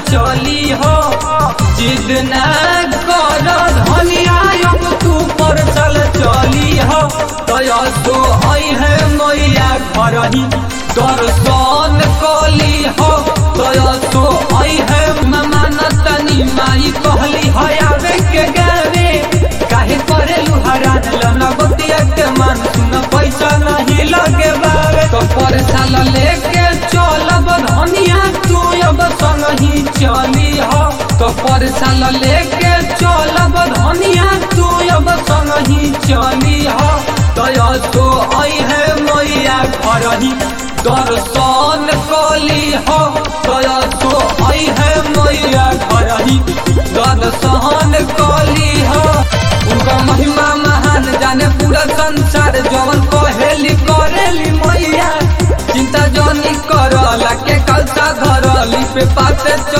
चली हो जिद न कर धनिया अब तू पर चल चली हो तया तो आई है मैया घर ही दर्शन कली हो तया तो आई है ममान तनी माई कहली है आवे के गावे काहे करे लुहरान लमना बतिया के मान सुन पैसा नहीं लगे बावे तो पर साल लेके चलब धनिया तू अब संग ही चली हो तो पर साल लेके चलब धनिया तू अब संग ही चली हो तया तो आई है मैया घर ही दर्शन कली हो तया तो आई है मैया घर ही दर्शन कली हो उनका महिमा महान जाने पूरा संसार जवन कहेली करेली मैया चिंता जनी करला के कलसा धरली पे पाते